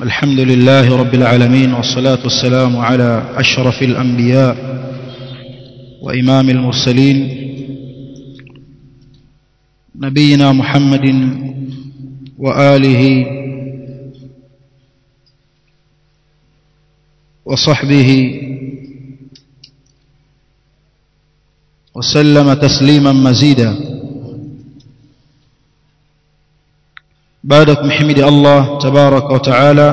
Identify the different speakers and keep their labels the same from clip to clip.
Speaker 1: الحمد لله رب العالمين والصلاة والسلام على أشرف الأنبياء وإمام المرسلين نبينا محمد وآله وصحبه وسلم تسليما مزيدا بعدكم حمد الله تبارك وتعالى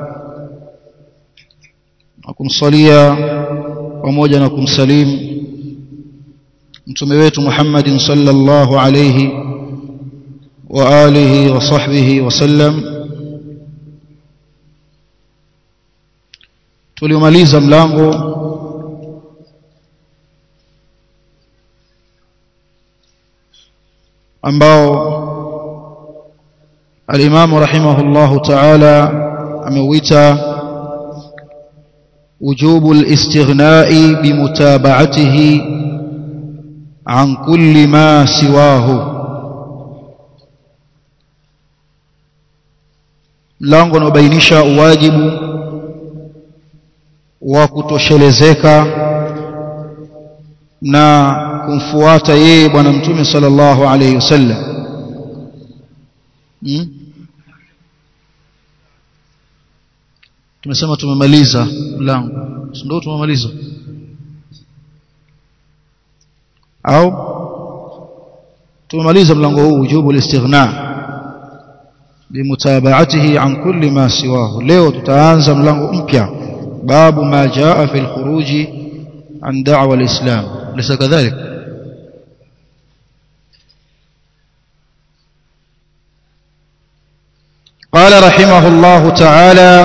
Speaker 1: akumsalia pamoja na kumsalimu mtume wetu Muhammadin sallallahu alayhi wa alihi wa sahbihi wasallam tulimaliza mlango ambao الإمام رحمه الله تعالى أمويتا وجوب الاستغناء بمتابعته عن كل ما سواه mlango unaobainisha uwajibu wa kutoshelezeka na kumfuata yeye bwana mtume sallallahu alayhi wasallam hmm? tumesema tumemaliza mlango ndio tumemaliza au tumemaliza mlango huu wujubu al-istighna bimutabaatihi an kulli ma siwahu leo tutaanza mlango mpya babu ma jaa fi al-khuruj an da'wa al-islam lisa kadhalik قال رحمه الله تعالى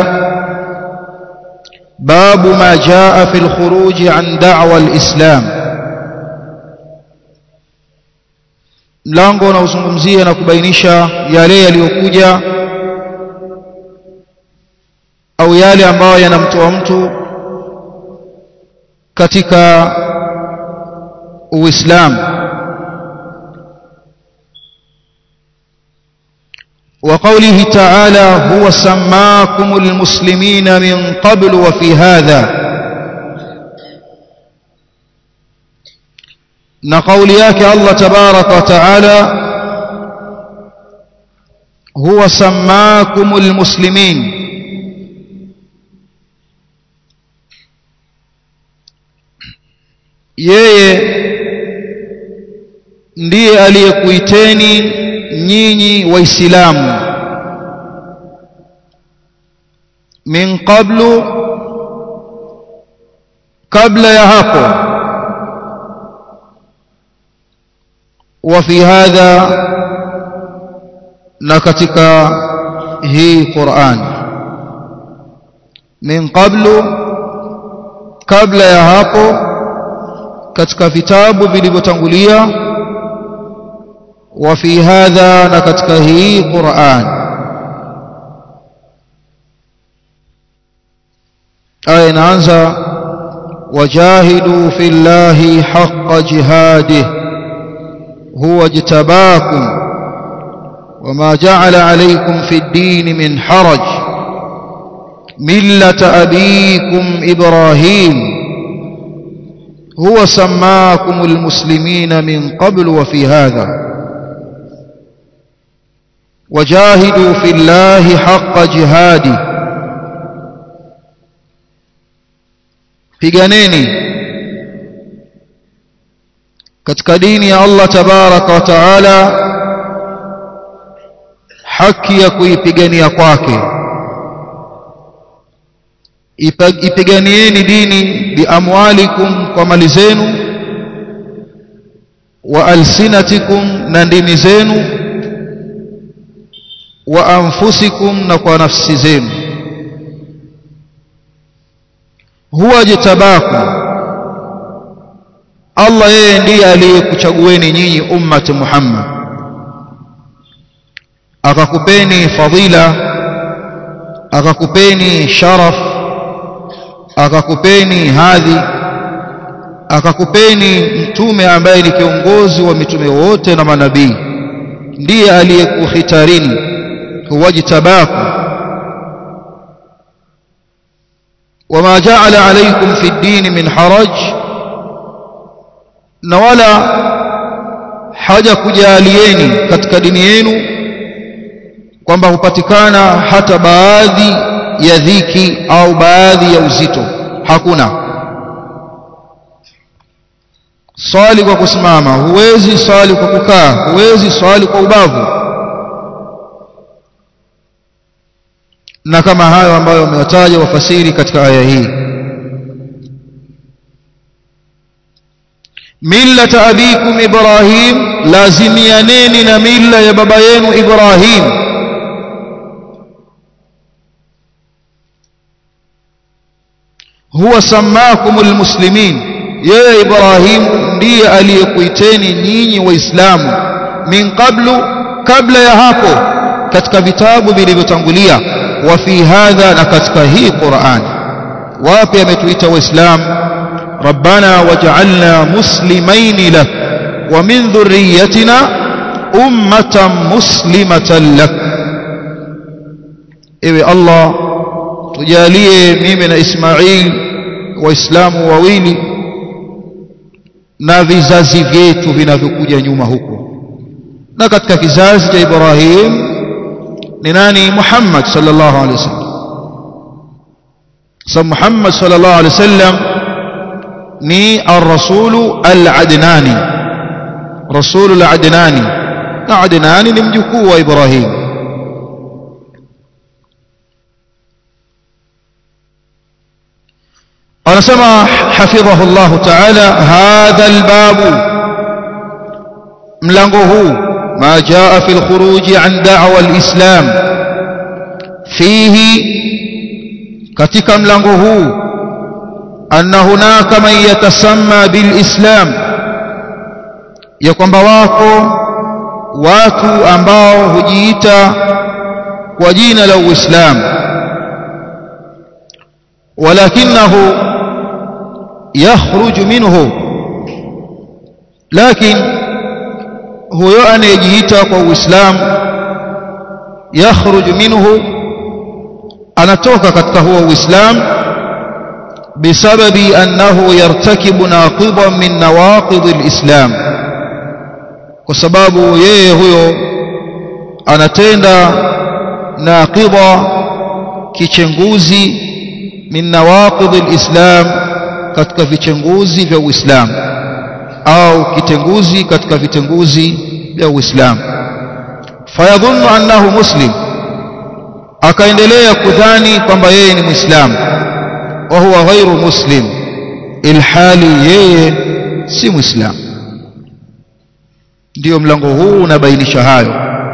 Speaker 1: باب ما جاء في الخروج عن دعوى الإسلام mlango unaozungumzia na kubainisha yale yaliyokuja au yale ambayo yanamtoa mtu katika uislamu وقوله تعالى هو سماكم المسلمين من قبل وفي هذا نقول ياك الله تبارك وتعالى هو سماكم المسلمين yeye ndiye aliyekuiteni nyinyi waislamu min qablu kabla ya hapo wa fi hadha na katika hii Qur'an min qablu kabla ya hapo katika vitabu vilivyotangulia وفي هذا نكتكه قرآن أين أنزى وجاهدوا في الله حق جهاده هو اجتباكم وما جعل عليكم في الدين من حرج ملة أبيكم إبراهيم هو سماكم المسلمين من قبل وفي هذا وجاهدوا في الله حق جهاده piganeni katika dini ya Allah tabaraka wa taala haki ya kuipigania kwake ipiganieni dini biamwalikum kwa mali zenu wa alsinatikum na ndimi zenu wa anfusikum na kwa nafsi zenu huwa jitabakum Allah yeye ndiye aliyekuchagueni nyinyi ummati Muhammad akakupeni fadhila akakupeni sharaf akakupeni hadhi akakupeni mtume ambaye ni kiongozi wa mitume wote na manabii ndiye aliyekuhitarini huwajtabaku wama ja'ala alaykum fi ad-din min haraj na wala haja kujalieni katika dini yenu kwamba hupatikana hata baadhi ya dhiki au baadhi ya uzito hakuna swali kwa kusimama huwezi swali kwa kukaa huwezi swali kwa ubavu na kama hayo ambayo wamewataja wafasiri katika aya hii millata abikum ibrahim lazimianeni na milla ya baba yenu ibrahim huwa sammakum almuslimin yeye ibrahim ndiye aliyekuiteni nyinyi waislamu min qablu kabla ya hapo katika vitabu vilivyotangulia wa fi hadha na katika hii Qur'an wapi ametuita waislamu rabbana waj'alna muslimain lak wa min dhurriyyatina ummatan muslimatan lak ewe Allah tujalie mimi na Ismail waislamu wawili na vizazi vyetu vinavyokuja nyuma huko na katika kizazi cha Ibrahim ni nani Muhammad sallallahu alaihi wasallam sa Muhammad sallallahu alaihi wasallam ni ar-rasulu al-adnani rasulu al-adnani na adnani ni mjukuu wa Ibrahim anasema hafidhahu Allah ta'ala hadha al-babu mlango huu ما جاء في الخروج عن دعوى الإسلام فيه katika mlango huu anna hunaka man yatasamma bilislam ya kwamba wako watu ambao hujiita kwa jina la uislamu walakinahu yakhruju minhu lakini huyo anayejiita kwa uislamu yakhruju minhu anatoka katika huo uislamu bisababi annahu yartakibu naqidan min nawaqid alislam kwa sababu yeye huyo anatenda naqida kichenguzi min nawaqid alislam katika vichenguzi vya uislamu au kitenguzi katika vitenguzi vya Uislamu fayadhunnu annahu muslim akaendelea kudhani kwamba yeye ni muislamu wa huwa ghairu muslim ilhali yeye si muislamu ndio mlango huu unabainisha hayo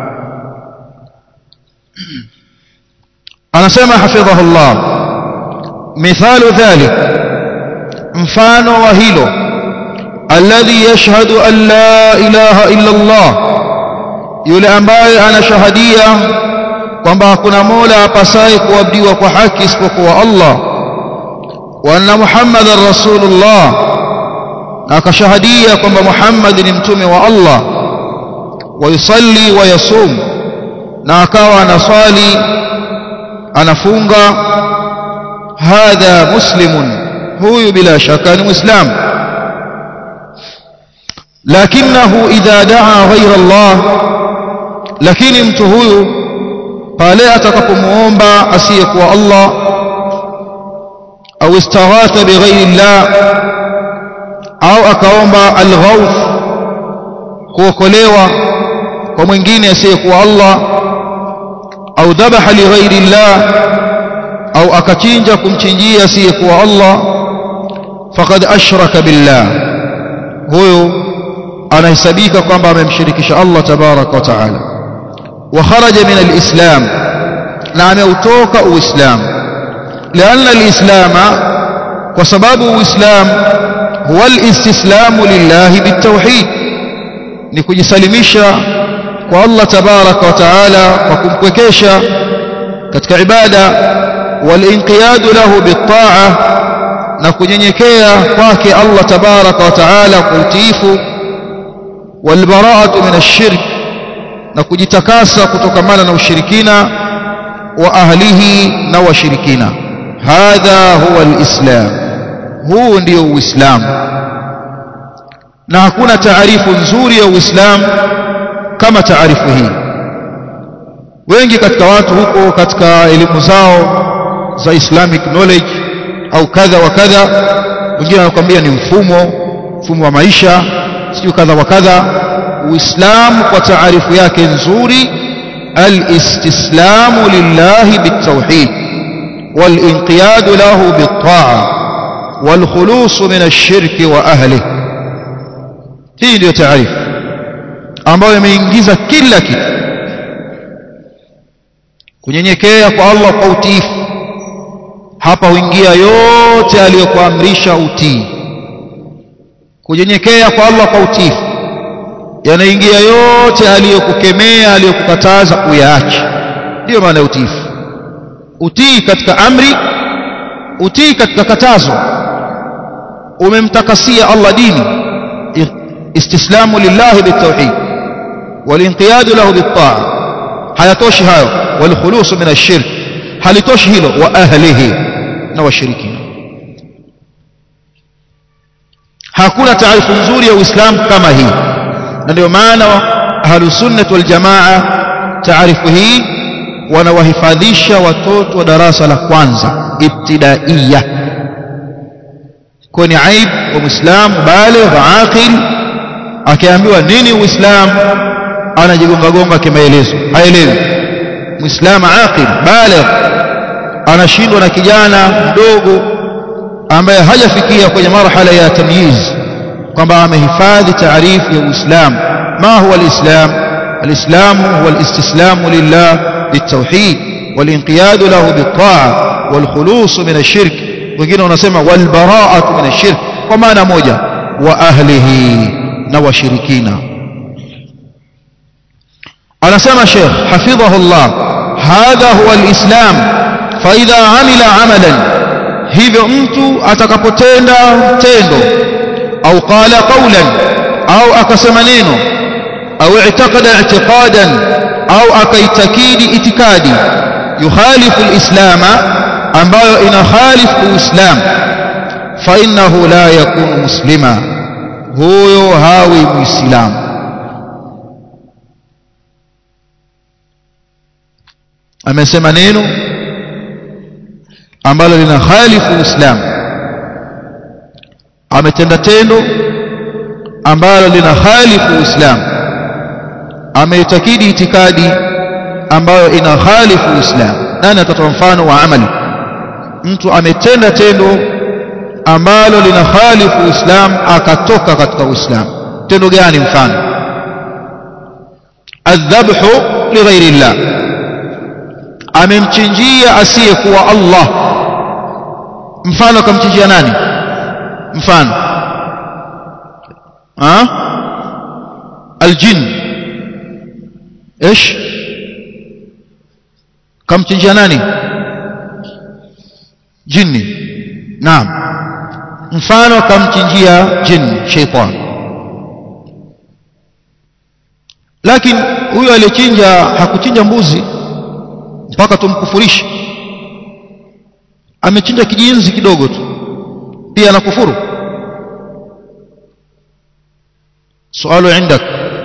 Speaker 1: anasema hafidhahullah mithalu dhalik mfano wa hilo alladhi yashhadu an la ilaha illa Allah yule ambaye anashahadia kwamba hakuna mola apasaye kuabudiwa kwa haki isipokuwa Allah wa anna muhammadar rasulullah na akashahadia kwamba Muhammad ni mtume wa Allah wa yusalli wa yasum na akawa anaswali anafunga hadha muslimun huyu bila shaka ni muislamu lakinahu idha daa ghaira Allah lakini mtu huyu pale atakapomuomba asiyekuwa Allah au istaghatha bighairi Allah au akaomba alghauth kuokolewa kwa mwingine asiyekuwa Allah au dhabaha lighairi Allah au akachinja kumchinjia asiyekuwa Allah faqad ashraka billah huyo anahesabika kwamba amemshirikisha Allah tabaraka wa taala wa kharaja min alislam na ameutoka uislamu لأن الإسلام وسبب الإسلام هو الاستسلام لله بالتوحيد نكجسلمشا والله تبارك وتعالى وكمكوكيشا katika ibada walinqiyadu lahu bitaa na kunyenyekea kwake Allah tabaraka wa taala kwa utiifu walbaraatu min ashirk na kujitakasa kutokamana na ushirikina wa ahlihi na washirikina hadha huwa alislam huu ndio uislamu na hakuna taarifu nzuri ya uislamu kama taarifu hii wengi katika watu huko katika elimu zao za islamic knowledge au kadha wa kadha wengine wanakuambia ni mfumo mfumo wa maisha sijui kadha wa kadha uislamu kwa taarifu yake nzuri alistislamu lillahi bitawhid والانقياد له بالطاعة والخلوص من الشرك وأهله hii ndio taarifu ambayo imeingiza kila kitu kunyenyekea kwa Allah kwa utiifu hapa huingia yote aliyokuamrisha utii kunyenyekea kwa Allah kwa utiifu yanaingia yote aliyokukemea aliyokukataza uyaache ndiyo maana ya utiifu utii katika amri utii katika katazo umemtakasia Allah dini istislamu lillahi bitawhid walinqiyadu lahu bitaa hayatoshi hayo walkhulusu min ashirk halitoshi hilo wa ahlihi na washirikina hakuna taarifu nzuri ya uislamu kama hii na ndio maana ahlusunnah waljamaa taarifu hii wanawahifadhisha watoto wa darasa la kwanza ibtidaiya kwa ni aib wa muislamu baligh aqil akiambiwa nini uislamu anajigonga gonga kimaelezo haelewi muislamu aqil baligh anashindwa na kijana mdogo ambaye hajafikia kwenye marhala ya tamyiz kwamba amehifadhi taarifu ya uislamu ma huwa alislam الإسلام هو الاستسلام لله بالتوحيد والانقياد له بالطاعة والخلوص من الشرك wengine wanasema walbaraatu min ashirk kwa maana moja wa ahlihi na washirikina anasema Sheikh hafidhahu Allah hadha huwa alislam fa idha amila amalan hivyo mtu atakapotenda tendo au qala qawlan au akasema neno au i'taqada i'tiqadan au akaitakidi itikadi yukhalifu alislama ambayo inakhalifu uislamu fa innahu la yakunu muslima huyo hawi muislamu amesema neno ambalo lina khalifu uislamu ametenda tendo ambalo lina khalifu uislamu ameitakidi itikadi ambayo ina khalifu uislamu nani atatoa mfano wa amali mtu ametenda tendo ambalo lina khalifu uislamu akatoka katika uislamu tendo gani mfano adhabhu lighairi llah amemchinjia asiyekuwa Allah mfano akamchinjia nani mfano ha aljin ايش kamchinjia nani jini naam mfano kamchinjia jini sheitan lakini huyo aliyechinja hakuchinja mbuzi mpaka tumkufurishe amechinja kijinzi kidogo tu pia anakufuru sualu indak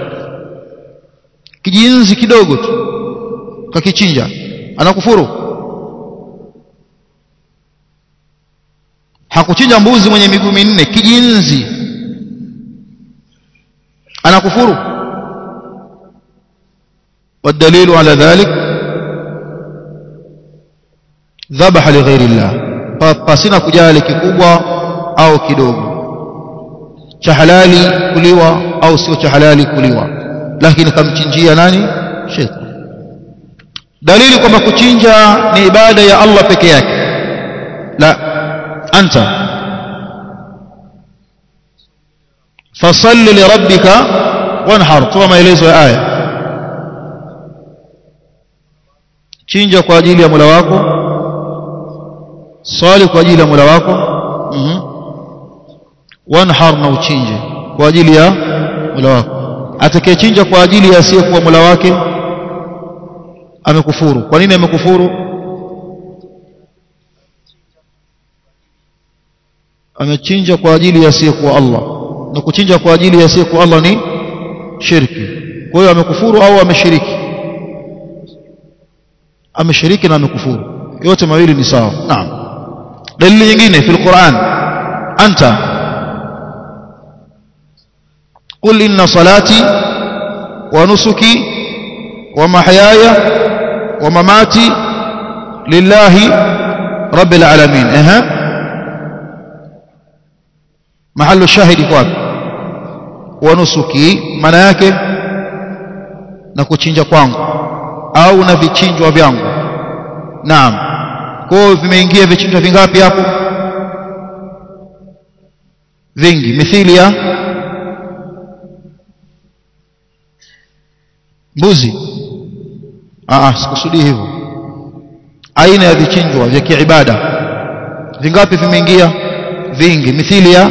Speaker 1: kijinzi kidogo tu kakichinja anakufuru hakuchinja mbuzi mwenye miguu minne kijinzi anakufuru والدليل على ذلك ذبح لغير الله pasina kujali kikubwa au kidogo cha halali kuliwa au sio cha halali kuliwa lakini kamchinjia nani shetani dalili kwamba kuchinja ni ibada ya Allah peke yake la anta fasalli lirabbika wanhar toa maelezo ya aya chinja kwa ajili ya Mola wako swali kwa ajili ya Mola wako mhm wanhar na uchinje kwa ajili ya Mola wako atakayechinja kwa ajili ya asiyekuwa Mola wake amekufuru kwa nini amekufuru amechinja kwa ajili ya asiyekuwa Allah na kuchinja kwa ajili ya asiyekuwa Allah ni shirki kwa hiyo amekufuru au ameshiriki ameshiriki na amekufuru yote mawili ni sawa naam dalili nyingine fil Qur'an anta قل إن صلاتي ونسكي ومحياي ومماتي لله رب العالمين اها محل الشاهد kwap wanusuki maana yake na kuchinja kwangu au na vichinjwa vyangu naam kwa vimeingia vichinjwa vingapi hapo vingi mithili ya mbuzi ah sikusudii hivyo aina ya vichinjwa vya kiibada vingapi vimeingia vingi mithili ya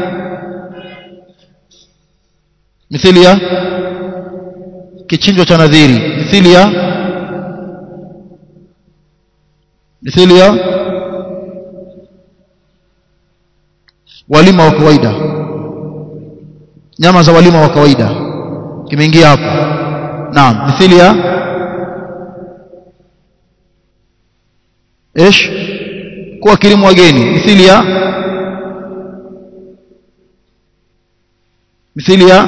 Speaker 1: mithili ya kichinjwa cha nadhiri mithili ya mithili ya walima wa kawaida nyama za walima wa kawaida kimeingia hapo naam mithili ya ايش kuwa kilimu wageni mithili ya mithili ya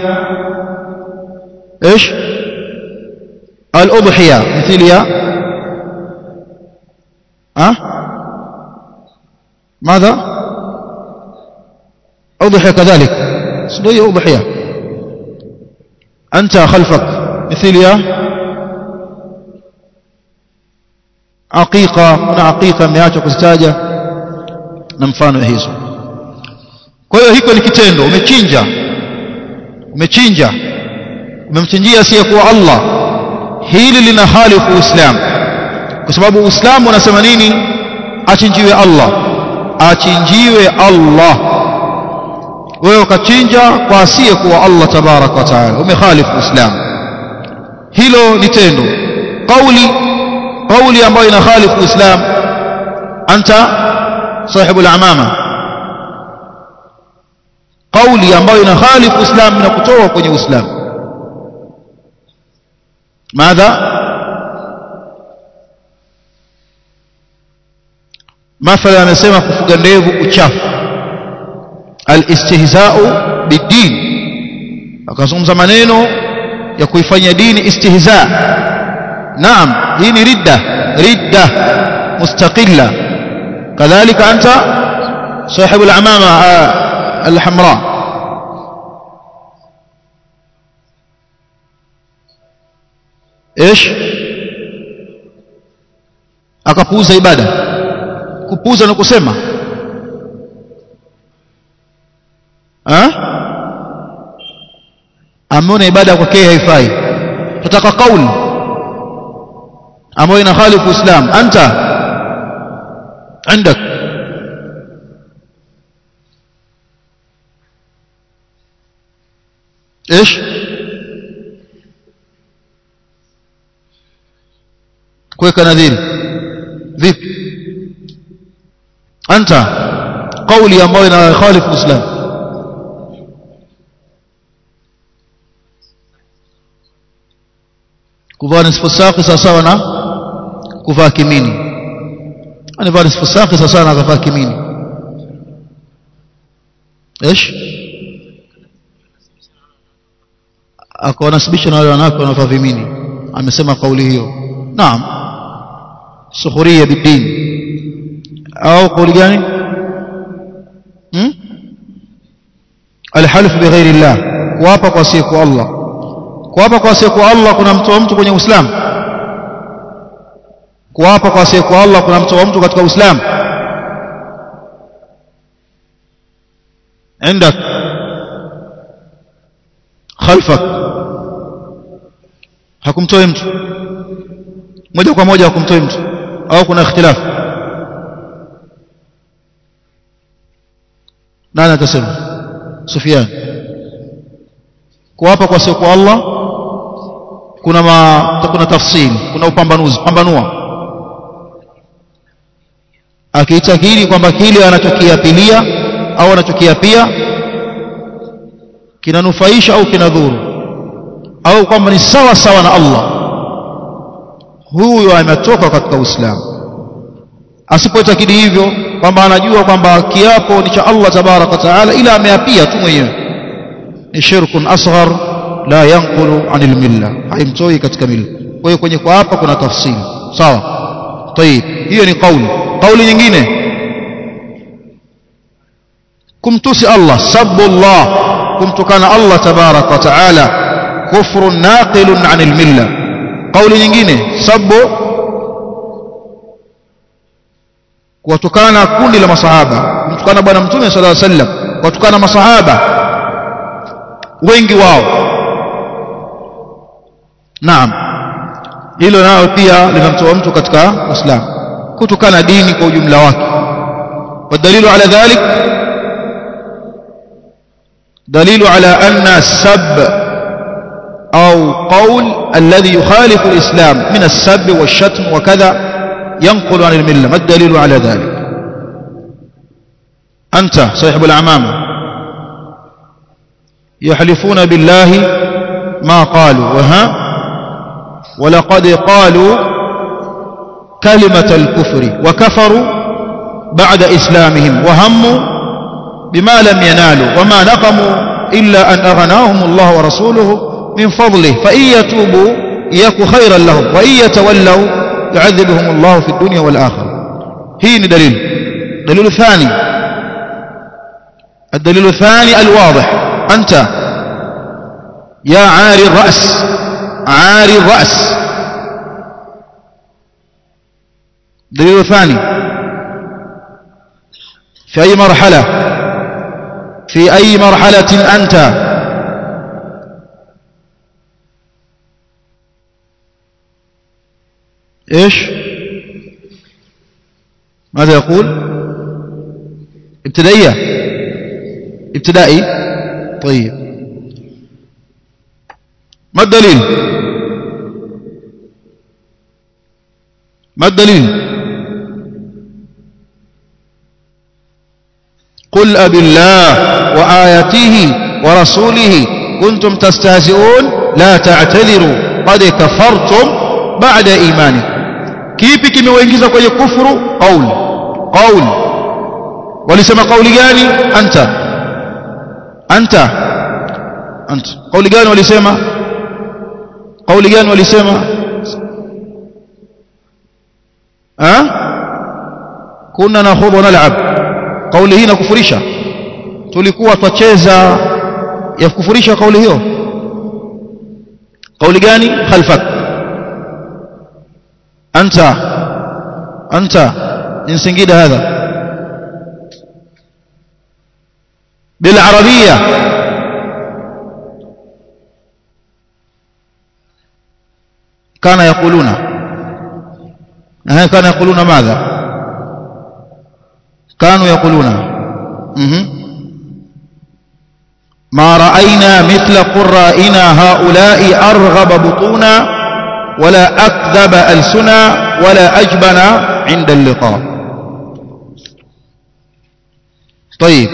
Speaker 1: ايش الاضحيه mithili ya ها ماذا اضحيه كذلك سنيه اضحيه انت خلفك مثل يا aqiqa kuna aqiqa ameacha kuzitaja na mfano hizo kwa hiyo hiko ni kitendo umechinja umechinja umemchinjia asiyekuwa Allah hili lina halifu Uislamu kwa sababu Uislamu unasema nini achinjiwe Allah achinjiwe Allah wewe ukachinja kwa asiyekuwa Allah tabarak wa taala umekhalifu Uislamu hilo ni tendo kauli kauli ambayo inakhalifu Uislamu anta sahibu al-amama kauli ambayo inakhalifu Uislamu na kutoa kwenye Uislamu ماذا mathala amesema kufuga ndevu uchafu alistihza'u bid-din akazungumza maneno ya kuifanya dini istihza naam hii ni ridda ridda mustaqilla kadhalika anta صاحب العمامة الحمراء ايش akapuuza ibada kupuuza na kusema ha ameona ibada kwake haifai tutaka kauli ambayo inakhalifu Uislamu anta عندك ايش kuweka nadhiri vipi anta kauli ambayo inakhalifu Uislamu kuvaa nisfu saqi sawa na kuvaa kimini anavaa nisfu saqi sawa na kuvaa kimini ايش akawanasibisha na wale wanawake wanavaa vimini amesema kauli hiyo naam sukhuria bidin au kauli gani hmm? alhalf bighairi llah kuapa kwa siku Allah kuapa kwa siku Allah kuna mtoa mtu kwenye Uislamu kuapa kwa siku Allah kuna mtoa mtu katika Uislamu عندك خلفك hakumtoi mtu moja kwa moja hakumtoi mtu au kuna ikhtilafu nani atasema Sufyan kuapa kwa siku Allah kuna ma, kuna tafsiri kuna upambanuzi pambanua akiitakiri kwamba kile anachokiapilia au anachokiapia kinanufaisha au kinadhuru au kwamba ni sawa sawa na Allah huyo ametoka katika Uislamu asipoitakidi hivyo kwamba anajua kwamba kiapo ni cha Allah tabarak wa taala ila ameapia tu mwenyewe ni shirkun asghar la yanqulu anil milla haimtoi katika milla kwa hiyo kwenye kuapa kuna tafsiri sawa طيب hiyo ni kauli kauli nyingine kumtusi Allah sabbu Allah kumtukana Allah tabarak wa taala kufrun naqilun anil milla kauli nyingine sabbu kuwatukana kundi la masahaba kumtukana bwana mtume sallallahu alaihi wasallam kuwatukana masahaba wengi wao naam hilo nalo pia linamtoa mtu katika Uislamu kutukana dini kwa ujumla wake والدليل على ذلك دليل على أن السب أو قول الذي يخالف الإسلام من السب والشتم وكذا ينقل عن الملة ما الدليل على ذلك أنت صاحب العمامة يحلفون بالله ما قالوا وها ولقد قالوا كلمة الكفر وكفروا بعد إسلامهم وهموا بما لم ينالوا وما نقموا إلا أن أغناهم الله ورسوله من فضله فإن يتوبوا يك خيرا لهم وإن يتولوا يعذبهم الله في الدنيا والآخرة هي دليل دليل الثاني الدليل الثاني الواضح أنت يا عاري الرأس عاري الرأس دليل ثاني في أي مرحلة في أي مرحلة أنت إيش ماذا يقول ابتدائية ابتدائي طيب ما الدليل ما الدليل قل أب الله وآياته ورسوله كنتم تستهزئون لا تعتذروا قد كفرتم بعد إيمانكم kipi kimewaingiza kwenye kufuru qauli qauli walisema kauli gani anta anta anta kauli gani walisema kauli gani walisema ha kunna nakhudhu nal'ab kauli hii inakufurisha tulikuwa twacheza ya kufurisha kauli hiyo kauli gani khalfak anta anta من سنجيد هذا بالعربية كان يقولون كان يقولون ماذا كانوا يقولون ما رأينا مثل قرائنا هؤلاء أرغب بطونا ولا أكذب ألسنا ولا أجبن عند اللقاء طيب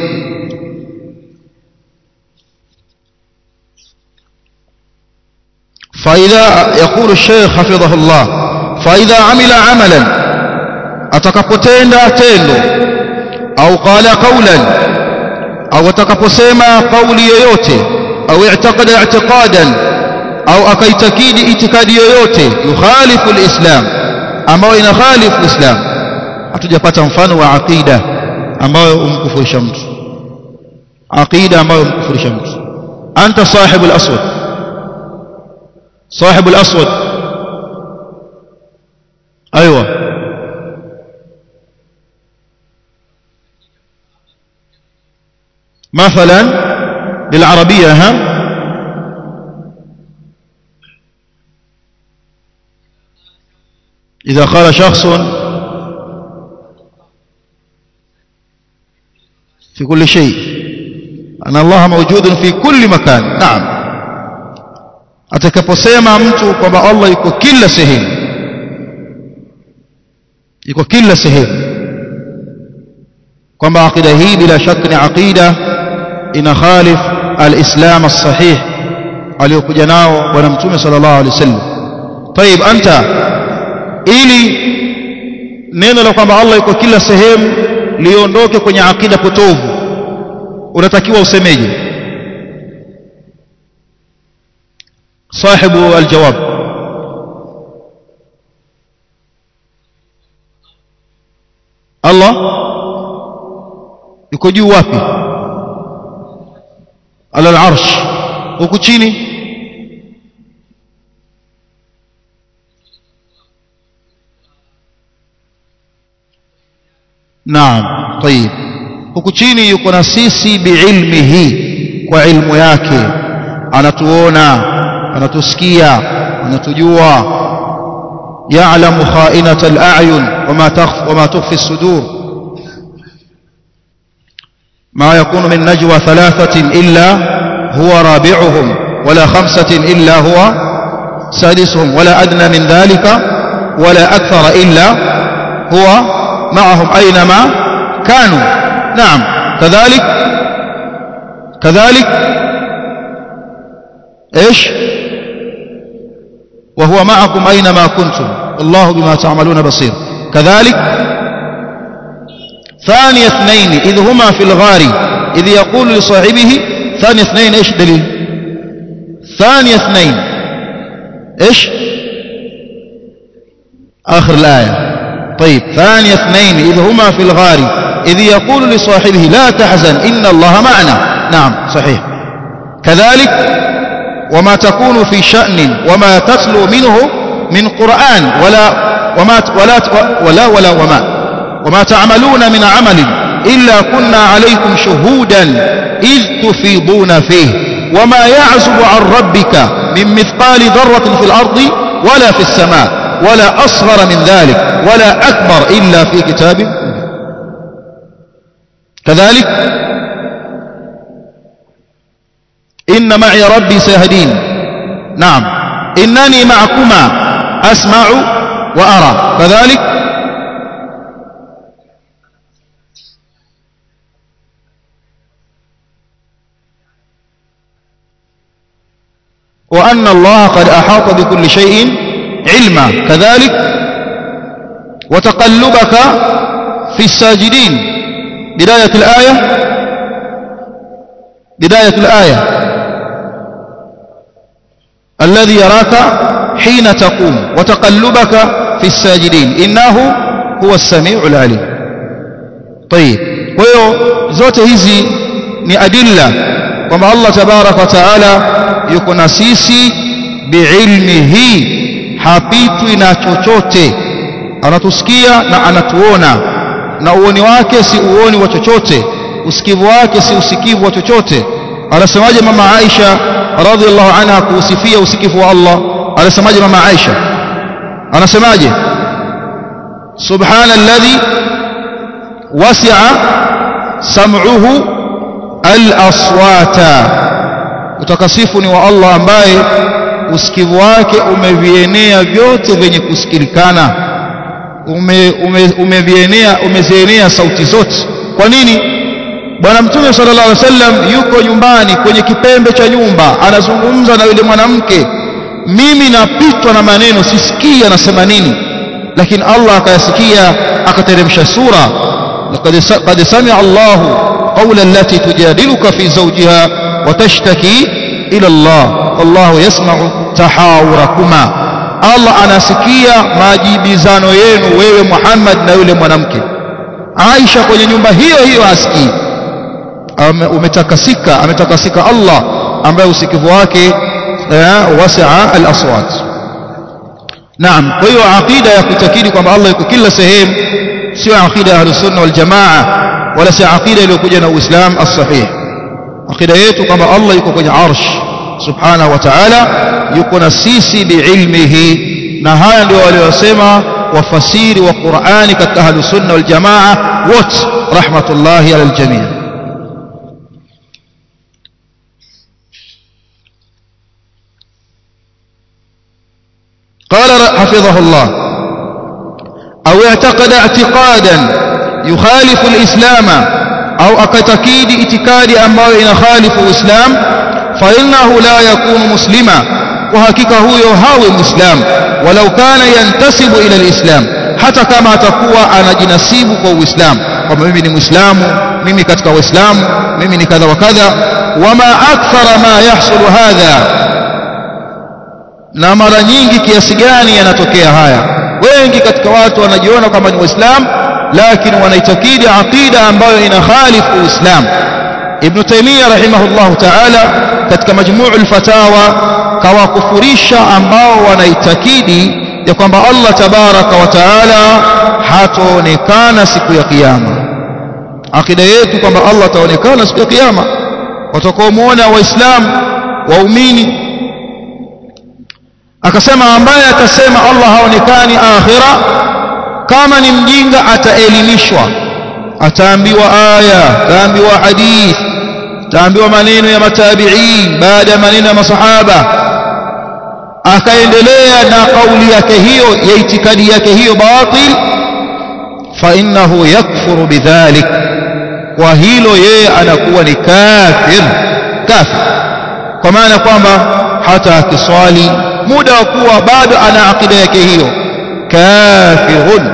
Speaker 1: فإذا يقول الشيخ حفظه الله فإذا عمل عملا atakapotenda tendo au qala qawlan au atakaposema kauli yoyote au i'taqada i'tiqadan au akaitakidi itikadi yoyote yukhalifu alislam ambayo inakhalifu islam hatujapata mfano wa aqida ambayo umkufurisha mtu aqida ambayo umkufurisha mtu anta sahibu al-aswad sahibu al-aswad ايوه مثلا بالعربيه ها إذا قال شخص في كل شيء أن الله موجود في كل مكان نعم atakaposema mtu kwamba Allah yuko kila sehemu yuko kila sehemu kwamba aqida hii bila shaka ni aqida ina khalif al-islam as-sahih aliyokuja nao bwana mtume sallallahu alaihi wasallam طيب anta ili neno la kwamba Allah yuko kila sehemu liondoke kwenye akida potovu unatakiwa usemeje sahibu aljawab Allah yuko juu wapi ala al-arsh huku chini naam طيب huku chini yuko na sisi biilmihi kwa ilmu yake anatuona anatusikia anatujua يعلم خائنة الأعين وما تخف وما تخفي الصدور ما يكون من نجوى ثلاثة إلا هو رابعهم ولا خمسة إلا هو سادسهم ولا أدنى من ذلك ولا أكثر إلا هو معهم أينما كانوا نعم كذلك كذلك إيش وهو معكم أينما كنتم الله بما تعملون بصير كذلك ثاني اثنين إذ هما في الغار إذ يقول لصاحبه ثاني اثنين إيش دليل ثاني اثنين إيش آخر الآية طيب ثاني اثنين إذ هما في الغار إذ يقول لصاحبه لا تحزن إن الله معنا نعم صحيح كذلك وما تكون في شأن وما تتلو منه من قرآن ولا وما ولا ولا ولا وما وما تعملون من عمل إلا كنا عليكم شهودا إذ تفيضون فيه وما يعزب عن ربك من مثقال ذرة في الأرض ولا في السماء ولا أصغر من ذلك ولا أكبر إلا في كتاب كذلك إن معي ربي سيهدين نعم إنني معكما أسمع وأرى كذلك وأن الله قد أحاط بكل شيء علما كذلك وتقلبك في الساجدين بداية الآية بداية الآية الذي يراك حين تقوم وتقلبك في الساجدين إنه هو السميع العليم طيب ويو zote hizi ni adilla kwamba Allah tabarak wa taala yuko na sisi biilmihi hapitwi na chochote anatusikia na anatuona na uoni wake si uoni wa chochote usikivu wake si usikivu wa chochote anasemaje mama Aisha radhiallahu anha kuusifia usikivu wa Allah anasemaje mama Aisha anasemaje subhana alladhi wasi'a sam'uhu al-aswata utakasifu ni wa Allah ambaye usikivu wake umevienea vyote vyenye kusikilikana ume, ume, umevienea umezienea sauti zote kwa nini bwana mtume sallallahu alaihi wasallam yuko nyumbani kwenye kipembe cha nyumba anazungumza na yule mwanamke mimi napitwa na maneno sisikii anasema nini lakini Allah akayasikia akateremsha sura laqad qad sami'a Allah qawla allati tujadiluka fi zawjiha wa tashtaki ila Allah wallahu yasma'u tahawurakuma Allah anasikia majibizano yenu wewe Muhammad na yule mwanamke Aisha kwenye nyumba hiyo hiyo asikii umetakasika ametakasika Allah ambaye usikivu wake wasi'a al-aswat Naam kwa hiyo aqida ya kutakidi kwamba Allah yuko kila sehemu sio aqida ya ahlus sunna wal jamaa wala si aqida iliyokuja na Uislamu as-sahih aqida yetu kwamba Allah yuko kwenye arsh subhanahu wa ta'ala yuko na sisi biilmihi na haya ndio waliosema wafasiri wa Qur'ani katika ahlus sunna wal jamaa wote rahmatullahi ala al-jami' قال حفظه الله أو اعتقد اعتقادا yukhalifu alislama au akatakidi itikadi ambayo inakhalifu uislam fa innahu la yakunu muslima kwa hakika huyo hawe muislam walau kana yantasibu ila alislam hata kama atakuwa anajinasibu kwa uislamu kwamba mimi ni muislamu mimi katika waislamu mimi ni kadha wa kadha wama akthara ma yahsulu hadha na mara nyingi kiasi gani yanatokea haya wengi katika watu wanajiona kama ni waislamu lakini wanaitakidi aqida ambayo ina khalifu uislamu ibn taymiyyah rahimahullah ta'ala katika majmuu al-fatawa kawakufurisha ambao wanaitakidi ya kwamba Allah tabaraka wa taala hataonekana siku ya kiyama akida yetu kwamba Allah ataonekana siku ya kiyama watakaomuona waislamu waumini akasema ambaye atasema Allah haonekani akhira kama ni mjinga ataelimishwa ataambiwa aya ataambiwa hadith ataambiwa maneno ya matabi'in baada ya maneno ya masahaba akaendelea na kauli yake hiyo ya itikadi yake hiyo batil fa innahu yakfuru bidhalik kwa hilo yeye anakuwa ni kafir kafir kwa maana kwamba hata akiswali muda wa kuwa bado ana akida yake hiyo kafirun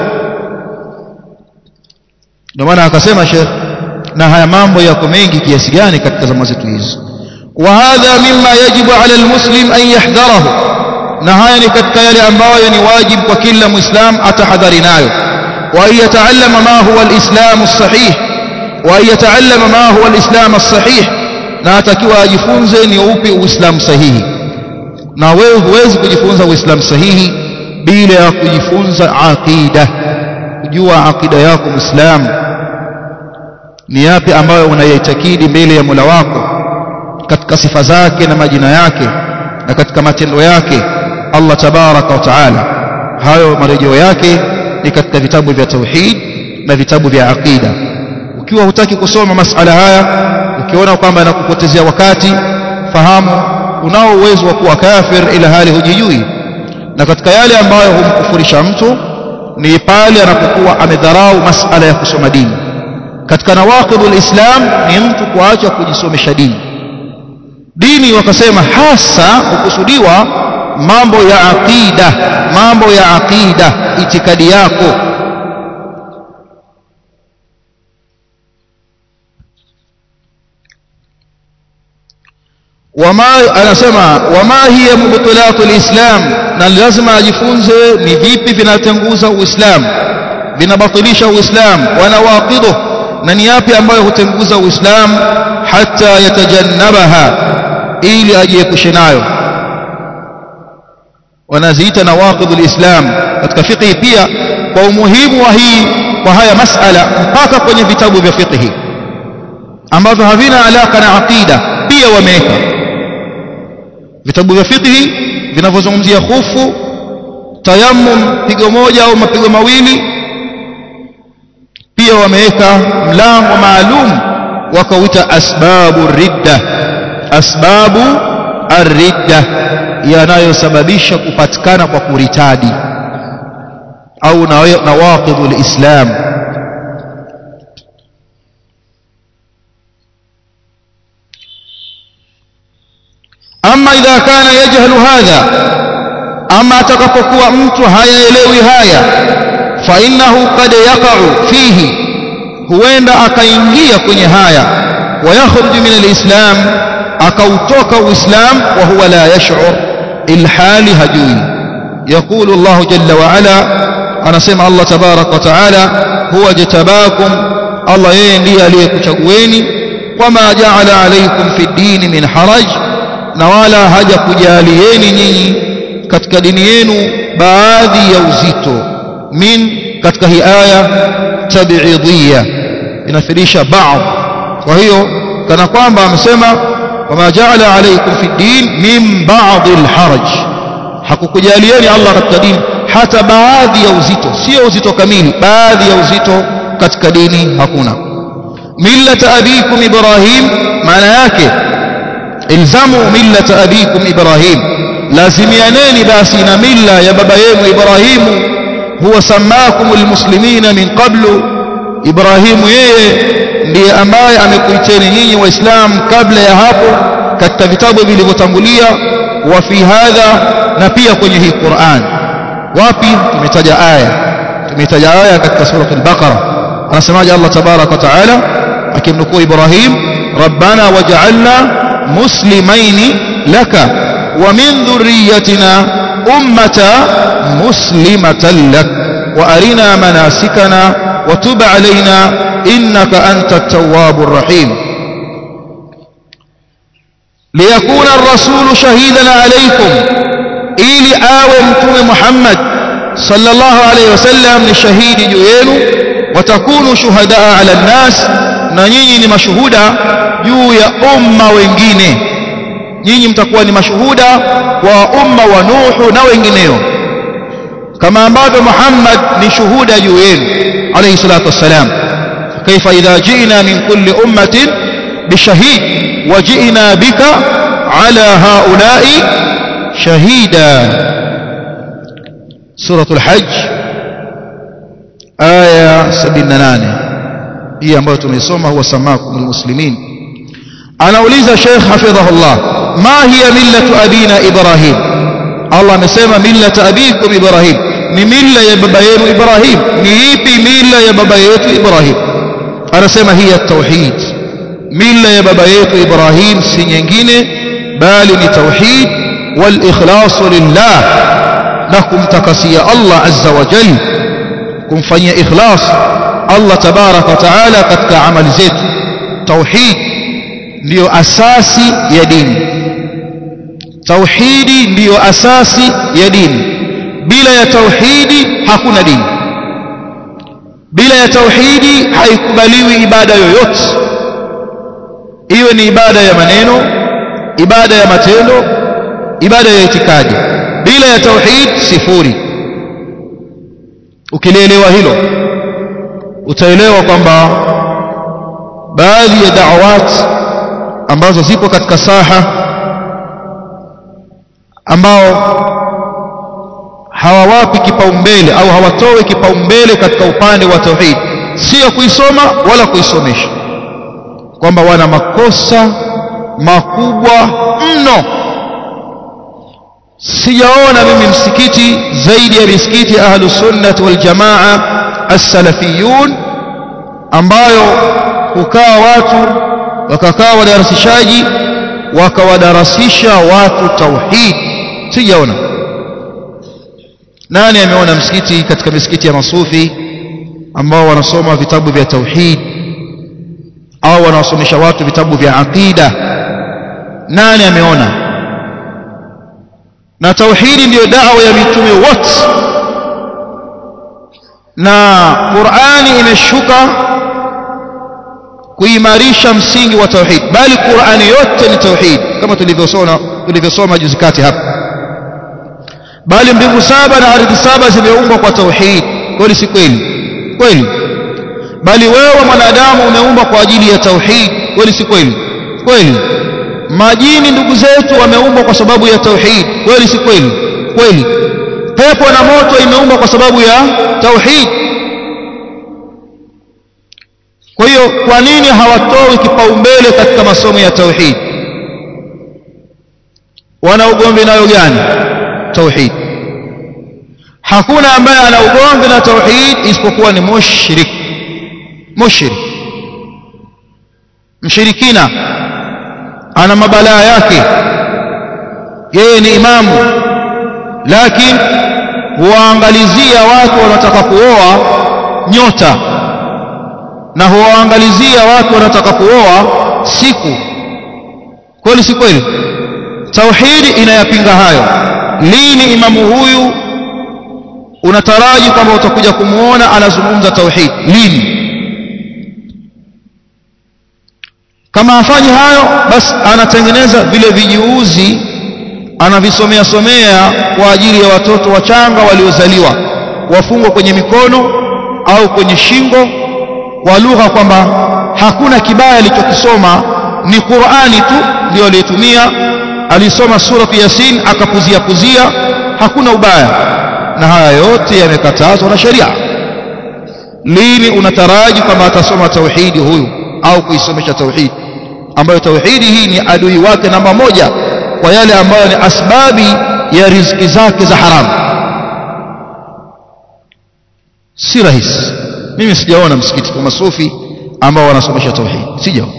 Speaker 1: ndio maana akasema Sheikh na haya mambo yako mengi kiasi gani katika zama zetu hizi wa hadha mimma yajibu ala almuslim an yahdharahu na haya ni katika yale ambayo ni wajibu kwa kila muislam atahadhari nayo wa yataallama ma huwa alislam as-sahih wa yataallama ma huwa alislam as-sahih na atakiwa ajifunze ni upi uislamu sahihi na wewe huwezi kujifunza uislamu sahihi bila ya kujifunza aqida kujua aqida yako muislamu ni yapi ambayo unayaitakidi mbele ya Mola wako katika sifa zake na majina yake na katika matendo yake Allah tabaraka wa taala hayo marejeo yake ni katika vitabu vya tauhid na vitabu vya aqida ukiwa hutaki kusoma masala haya ukiona kwamba yanakupotezea wakati fahamu unao uwezo wa kuwa kafir ila hali hujijui na katika yale ambayo humkufurisha mtu ni pale anapokuwa amedharau masala ya kusoma dini katika nawaqidul islam ni mtu kuacha kujisomesha dini dini wakasema hasa hukusudiwa mambo ya aqida mambo ya aqida itikadi yako wama anasema wama hiya mubtilatu alislam na lazima ajifunze ni vipi vinatenguza uislamu vinabatilisha uislamu wanawaqidu na ni yapi ambayo hutenguza uislamu hata yatajannabaha ili ajiepushe nayo wanaziita nawaqidhu alislam katika fiqhi pia kwa umuhimu wa hii kwa haya masala mpaka kwenye vitabu vya fiqhi ambavyo havina alaka na aqida pia wameweka vitabu vya fiqhi vinavyozungumzia khufu tayammum pigo moja au mapigo mawili pia wameweka mlango maalum wakauita asbabu ridda asbabu arridda yanayosababisha kupatikana kwa kuritadi au nawaqidhu alislam ama idha kana yajhalu hadha ama atakapokuwa mtu hayaelewi haya fa innahu qad yaqa'u fihi huenda akaingia kwenye haya wayakhruju min alislam akautoka uislam wa huwa la yash'ur ilhali hajui يقول الله جل وعلا أنا سمع الله تبارك وتعالى هو جتباكم الله يندي عليكم شقويني وما جعل عليكم في الدين من حرج نوالا هجا كجاليين نيني katika dini yenu baadhi ya uzito min katika hii aya tab'idiyya inafirisha baadhi kwa hiyo kana kwamba amesema wama ja'ala alaykum fi din min ba'd al-haraj hakukujalieni Allah katika dini hata baadhi ya uzito sio uzito kamili baadhi ya uzito katika dini hakuna millata abikum ibrahim maana yake ilzamu millata abikum ibrahim lazimianeni basi na milla ya baba yenu ibrahimu huwa samakum almuslimina min qablu Ibrahimu yeye ndiye ambaye amekuiteni nyinyi waislamu kabla ya hapo katika vitabu vilivyotangulia wa fi hadha na pia kwenye hii Qur'an wapi tumetaja aya tumetaja aya katika sura al-Baqara anasemaje Allah tabarak wa taala akimnukuu Ibrahim rabbana waj'alna muslimaini laka wa min dhurriyyatina ummata muslimatan lak wa arina manasikana wa tub alaina innaka antat tawwabur rahim liyakuna ar-rasulu shahidan alaykum ili awe mtume Muhammad sallallahu alayhi wasallam ni shahidi juu yenu watakunu shuhadaa ala nnas na nyinyi ni mashuhuda juu ya umma wengine nyinyi mtakuwa ni mashuhuda wa umma wa Nuhu na wengineo kama ambavyo Muhammad ni shuhuda juu yenu alayhi salatu wassalam kaifa idha ji'na min kulli ummatin bishahid وجئنا بك على هؤلاء شهيدا سورة الحج آية 78 هي ambayo tumeisoma huwa samakum almuslimin anauliza Sheikh hafidhahullah ma hiya millatu abina Ibrahim Allah amesema millatu abikum Ibrahim ni milla ya baba yenu Ibrahim ni ipi milla ya baba yetu Ibrahim anasema hiya tauhid mila ya baba yetu Ibrahim si nyingine bali ni tauhid wal ikhlas lillah na kumtakasia Allah azza wa jalla kumfanyia ikhlas Allah tabarak wa taala katika amali zetu tauhid ndiyo asasi ya dini tauhidi ndiyo asasi ya dini bila ya tauhidi hakuna dini bila ya tauhidi haikubaliwi ibada yoyote iwe ni ibada ya maneno ibada ya matendo ibada ya itikadi bila ya tauhid sifuri ukilielewa hilo utaelewa kwamba baadhi ya da'awat ambazo zipo katika saha ambao hawawapi kipaumbele au hawatoe kipaumbele katika upande wa tauhid sio kuisoma wala kuisomesha kwamba wana makosa makubwa mno sijaona mimi msikiti zaidi ya misikiti ahlus sunnah wal jamaa as-salafiyun ambayo hukaa watu wakakaa wadarasishaji wakawadarasisha watu tauhid sijaona nani ameona msikiti katika misikiti ya masufi ambao wanasoma vitabu vya tauhid au wanawasomesha watu vitabu vya aqida nani ameona na tauhidi ndiyo dawa ya mitume wote na Qur'ani imeshuka kuimarisha msingi wa tauhid bali Qur'ani yote ni tauhid kama tulivyosoma tulivyosoma juzi kati hapa bali mbingu saba na ardhi saba zimeumbwa kwa tauhid kweli si kweli kweli bali wewe mwanadamu umeumbwa kwa ajili ya tauhid kweli si kweli kweli majini ndugu zetu wameumbwa kwa sababu ya tauhid kweli si kweli kweli pepo na moto imeumbwa kwa sababu ya tauhid kwa hiyo kwa nini hawatoi kipaumbele katika masomo ya tauhid wana ugomvi nayo gani tauhid hakuna ambaye ana ugomvi na tauhid isipokuwa ni mushrik mushrik mshirikina ana mabalaa yake yeye ni imamu lakini huwaangalizia watu wanataka kuoa nyota na huwaangalizia watu wanataka kuoa siku kweli si kweli tauhidi inayapinga hayo lini imamu huyu unataraji kwamba utakuja kumuona anazungumza tauhid lini kama afanyi hayo basi anatengeneza vile vijiuzi anavisomea somea kwa ajili ya watoto wachanga waliozaliwa wafungwa kwenye mikono au kwenye shingo kwa lugha kwamba hakuna kibaya alichokisoma ni Qur'ani tu ndio aliyetumia alisoma surati Yasin akapuzia puzia hakuna ubaya na haya yote yamekatazwa na sheria lini unataraji kwamba atasoma tauhidi huyu au kuisomesha tauhidi ambayo tauhidi hii ni adui wake namba moja kwa yale ambayo ni asbabi ya riziki zake za haramu si rahisi mimi sijaona msikiti kwa masufi ambao wanasomesha tauhid sijaona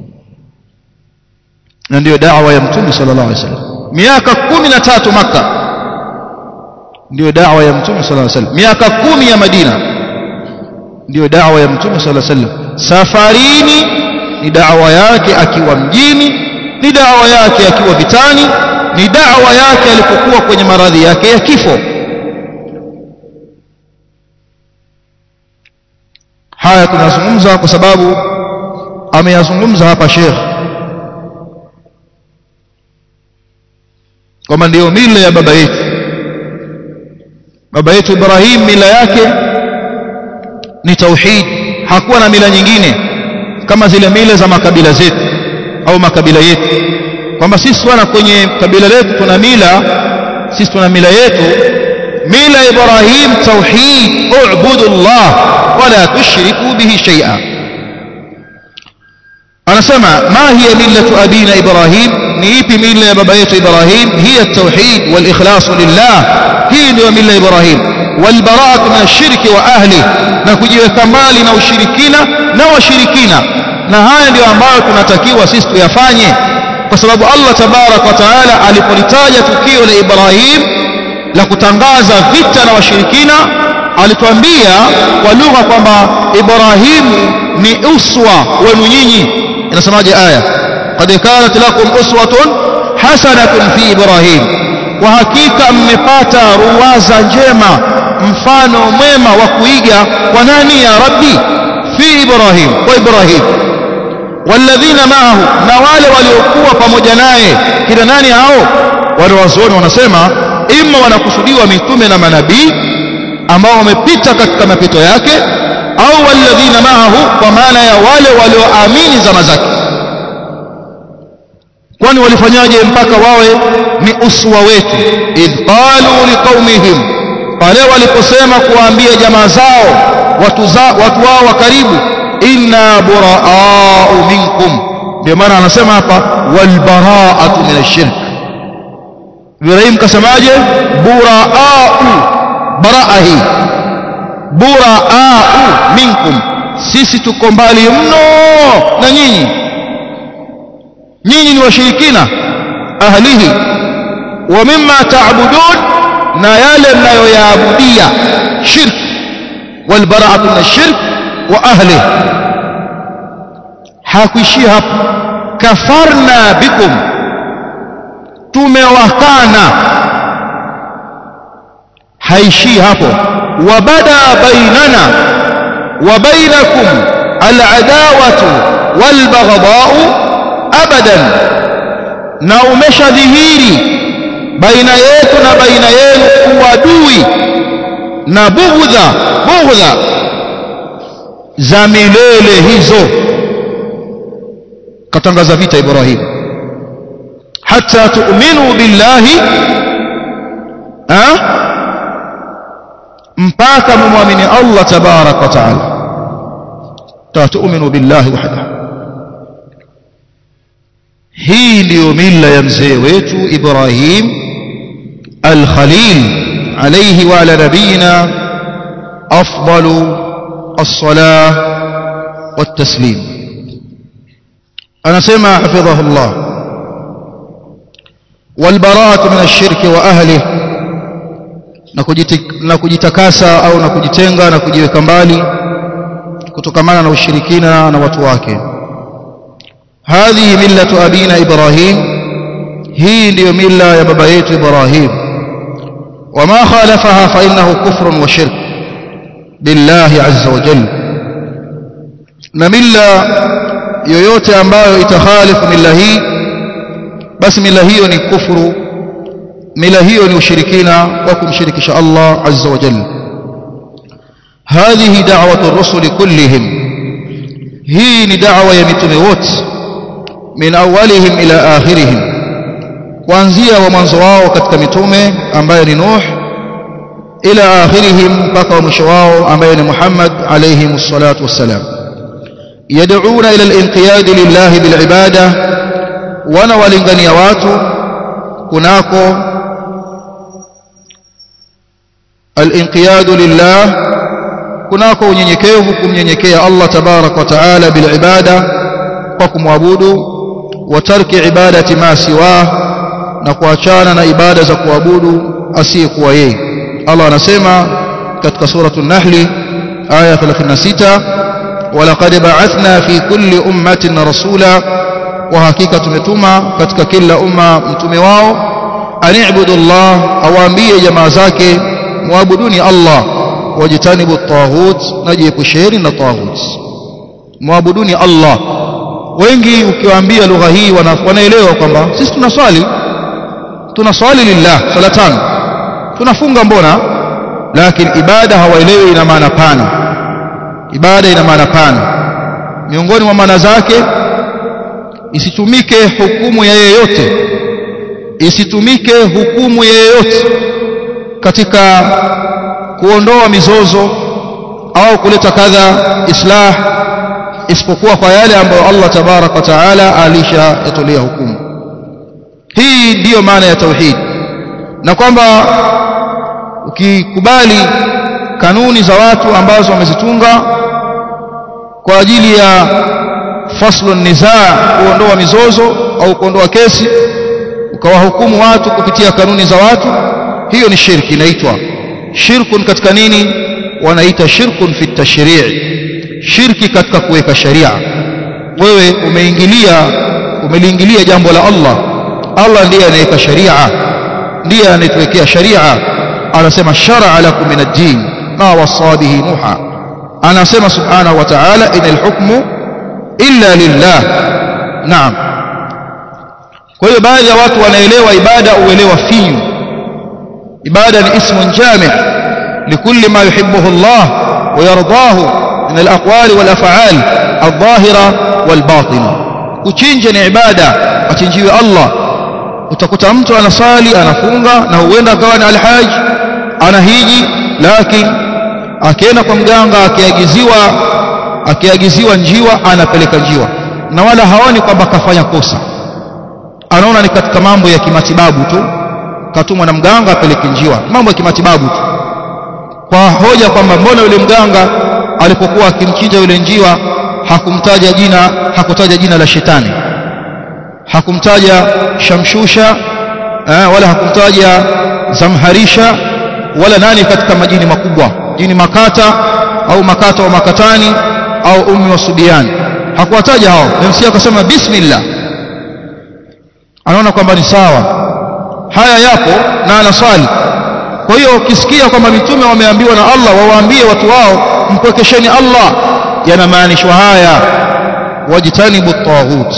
Speaker 1: na ndio da'wa ya mtume sallallahu alaihi wasallam miaka 13 maka ndio da'wa ya mtume sallallahu alaihi wasallam miaka kumi ya madina ndio da'wa ya mtume sallallahu alaihi wasallam safarini ni da'wa yake akiwa mjini ni da'wa yake akiwa vitani ni da'wa yake alipokuwa kwenye maradhi yake ya kifo haya tunazungumza kwa sababu ameyazungumza hapa Sheikh kwamba ndiyo mila ya baba yetu baba yetu Ibrahim mila yake ni tauhid hakuwa na mila nyingine kama zile mila za makabila zetu au makabila yetu kwamba sisi wana kwenye kabila letu tuna mila sisi tuna mila yetu mila Ibrahim tauhid u'budu Allah wala tushriku bihi shay'a anasema ma hiya millatu abina Ibrahim ni ipi mila ya baba yetu Ibrahim hiya tauhid wal ikhlas lillah hii ndio mila Ibrahim wal bara'atu min ash-shirki wa ahli na kujiweka mbali na ushirikina na washirikina na haya ndio ambayo tunatakiwa sisi tuyafanye kwa sababu Allah tabarak wa taala alipolitaja tukio la Ibrahim la kutangaza vita na washirikina alituambia kwa lugha kwamba Ibrahimu ni uswa wenu nyinyi inasemaje aya qad kanat lakum uswatun hasanatun fi Ibrahim kwa hakika mmepata ruwaza njema mfano mwema wa kuiga kwa nani ya rabbi fi Ibrahim kwa Ibrahim walladhina ma'ahu na wale waliokuwa pamoja naye kina nani hao wale wazuoni wanasema imma wanakusudiwa mitume na manabii ambao wamepita katika mapito yake au walladhina ma'ahu kwa maana ya wale walioamini zama zake kwani walifanyaje mpaka wawe ni uswa wetu idh qalu liqaumihim pale waliposema kuwaambia jamaa zao watu za, watu wao wa karibu inna buraa'u minkum ndio maana anasema hapa wal bara'atu min ash-shirk Ibrahim kasemaje buraa'u baraa hii buraa'u minkum sisi tuko mbali mno na nyinyi nyinyi ni washirikina ahlihi wa mimma ta'budun na yale mnayoyaabudia shirk wal bara'atu min ash-shirk wa ahlihi hakuishia hapo kafarna bikum tumewakana haishii hapo wabada bainana wa bainakum al'adawatu walbaghdha'u abadan na umeshadhihiri baina yetu na baina yenu uadui na bughdha bughdha za milele hizo katangaza vita Ibrahim hata tu'minu billahi ha mpaka mumwamini Allah tabarak wa taala tu'minu billahi wahdahu hii ndiyo mila ya mzee wetu Ibrahim al-Khalil alayhi wa ala nabiyina afdalu as-salah wat-taslim anasema hafidhahu Allah والبراءة من الشرك وأهله na kujitakasa au na kujitenga na kujiweka mbali kutokamana na ushirikina na watu wake hadhihi millatu abina ibrahim hii ndiyo milla ya baba yetu ibrahim wama khalafaha fa innahu kufrun wa shirk billahi azza wa jalla na milla yoyote ambayo itakhalifu milla hii basi mila hiyo ni kufuru mila hiyo ni ushirikina wa kumshirikisha Allah azza wa jalla hadhihi da'watu ar-rusul kullihim hii ni da'wa ya mitume wote min awwalihim ila akhirihim kuanzia wa mwanzo wao katika mitume ambaye ni Nuh ila akhirihim mpaka mwisho wao ambaye ni Muhammad alayhi salatu wassalam yad'una ila al-inqiyad lillahi bil ibada wana walingania watu kunako al-inqiyad lillah kunako unyenyekevu kumnyenyekea Allah tabarak wa taala bil ibada kwa kumwabudu wa tarki ibadati ma siwa na kuachana na ibada za kuabudu asiyekuwa yeye Allah anasema katika suratul Nahl aya 36 walaqad ba'athna fi kulli ummatin rasula wa hakika tumetuma katika kila umma mtume wao ani'budu Allah awaambie jamaa zake muabuduni Allah wajitanibu at-taghut najiepusheni na taghut muabuduni Allah wengi ukiwaambia lugha hii wanaelewa kwamba sisi tunaswali tunaswali lillah sala tano tunafunga mbona lakini ibada hawaelewi ina maana pana ibada ina maana pana miongoni mwa maana zake isitumike hukumu ya yeyote isitumike hukumu ya yeyote katika kuondoa mizozo au kuleta kadha islah isipokuwa kwa yale ambayo Allah tabarak wa taala alishayatolea hukumu hii ndiyo maana ya tauhid na kwamba ukikubali kanuni za watu ambazo wamezitunga kwa ajili ya faslu nizaa kuondoa mizozo au kuondoa kesi ukawahukumu watu kupitia kanuni za watu hiyo ni shirki inaitwa shirkun katika nini wanaita shirkun fi tashrii shirki katika kuweka sharia wewe umeingilia umeliingilia jambo la Allah Allah ndiye anayeweka sharia ndiye anayetuwekea sharia anasema shar'a lakum min ad-din ma wasa bihi nuha anasema subhanahu wa ta'ala inal hukmu illa lillah naam kwa hiyo baadhi ya watu wanaelewa ibada uelewa finyu ibada ni ismun jami' likulli ma yuhibbuhu Allah wa yardahu min al-aqwali wal af'al adh-dhahira wal batina kuchinja ni ibada achinjiwe Allah utakuta mtu anasali anafunga na huenda akawa ni alhaj anahiji lakini akienda kwa mganga akiagiziwa akiagiziwa njiwa anapeleka njiwa na wala haoni kwamba kafanya kosa anaona ni katika mambo ya kimatibabu tu katumwa na mganga apeleke njiwa mambo ya kimatibabu tu kwa hoja kwamba mbona yule mganga alipokuwa akimchinja yule njiwa hakumtaja jina hakutaja jina la shetani hakumtaja shamshusha eh, wala hakumtaja zamharisha wala nani katika majini makubwa jini makata au makata wa makatani au ummi wa subiani hakuwataja hao MC akasema bismillah anaona kwamba ni sawa haya yapo na anaswali kwa hiyo ukisikia kwamba mitume wameambiwa na Allah wawaambie watu wao mpwekesheni Allah yanamaanishwa haya wajitanibu taghut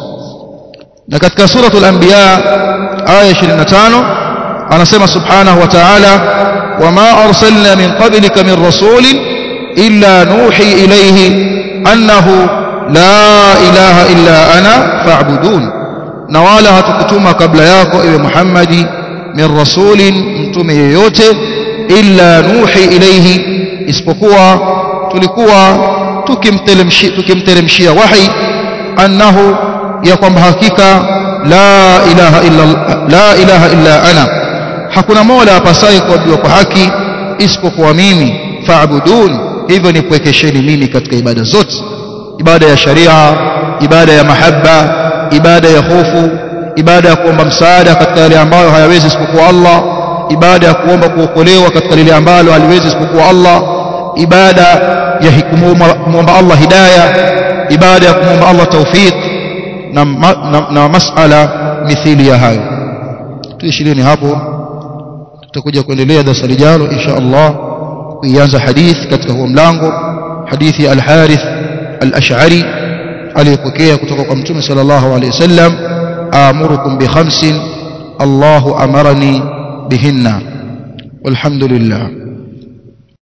Speaker 1: na katika suratul anbiya aya 25 anasema subhanahu wa ta'ala wama arsalna min qablika min rasulin illa nuhi ilayhi annahu la ilaha illa ana fa'budun na wala hatukutuma kabla yako ewe Muhammadi min rasulin mtume yeyote illa nuhi ilayhi isipokuwa tulikuwa tukimteremshia tukimteremshia wahi annahu ya kwamba hakika la ilaha illa la ilaha illa ana hakuna mola apasaye kuabudiwa kwa haki isipokuwa mimi fa'budun hivyo ni kuwekesheni mimi katika ibada zote ibada ya sharia ibada ya mahaba ibada ya hofu ibada ya kuomba msaada katika yale ambayo hayawezi isipokuwa Allah ibada ya kuomba kuokolewa katika lile ambalo haliwezi isipokuwa Allah ibada ya kumwomba Allah hidayah ibada ya kumwomba Allah tawfiq na, na, na masala mithili ya hayo tuishilini hapo tutakuja kuendelea darasa lijalo insha Allah kuianza hadith katika huo mlango hadithi ya al-Harith al-Ash'ari aliyepokea kutoka kwa Mtume sallallahu alayhi wasallam amurukum bi khamsin Allahu amarani bihinna walhamdulillah